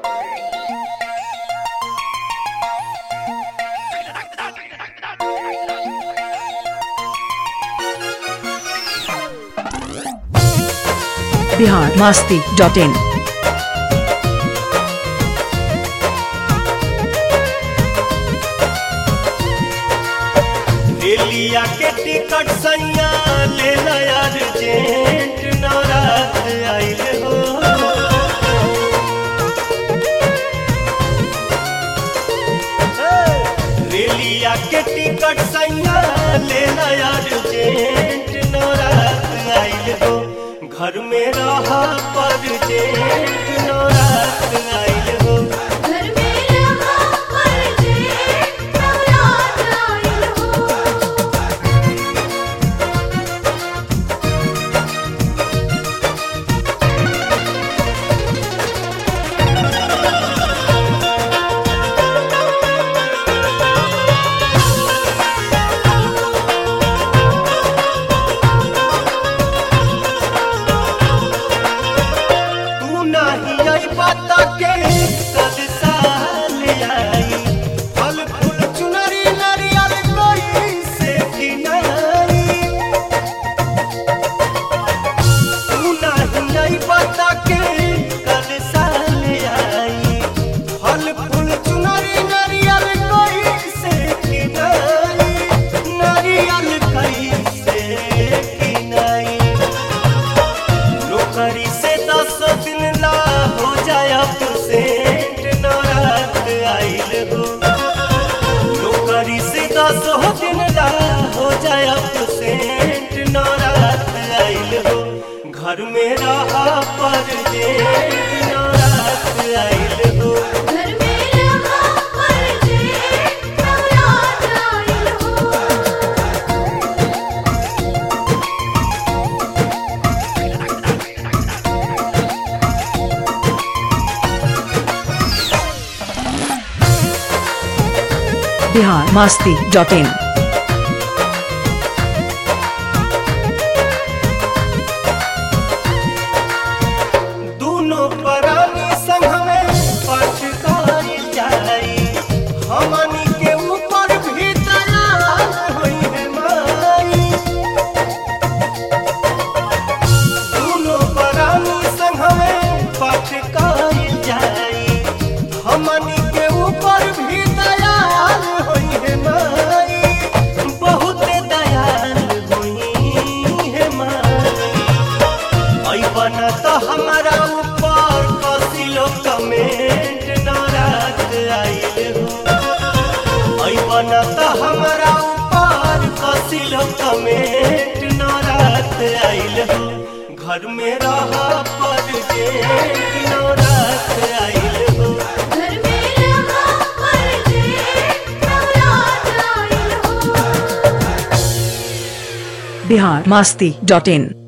Bihar Masti dot in दिल्लिया के ticket सैया ले यार जेंट नाराज आइल हो रेलिया के टिकट सैया ले यार जेंट नाराज आइल हो घर में रहा पर जेंट नाराज आइल हो घर में रहा पर जेठ नवरात आइल हो तू नाही आई बाता के कद साल आई फल फूल चुनरी नारियल कोई से किनाई तू नाही आई बाता के कद साल आई फल फूल चुनरी नारियल कोई से किनाई नारियल कोई से किनाई नौकरी से दस दिन ला हो जाए सेंट नारात आइल हो नौकरी से दस दिन ला हो जाए सेंट नारात आइल हो घर में रहा पर जेठ नारात आइल हो घर में रहा पर जेठ नवरात आइल हो बिहार मास्ती डॉट इन दोनों प्राणी संग में पटकाई जाई हमनी के ऊपर भी दयाल होई है माई दोनों प्राणी संग में पटकाई जाई हमनी के ऊपर भी दयाल होई है माई बहुत दयाल होई है माई ऐबन तो हमारा ऊपर कसिलो कमेंट नाराज आइल हो ऐबन तो हमारा ऊपर कसिलो कमेंट नाराज आइल हो घर में रहा पर जेठ नाराज आइल हो घर में रहा पर जेठ नवरात आइल हो बिहार मास्ती डॉट इन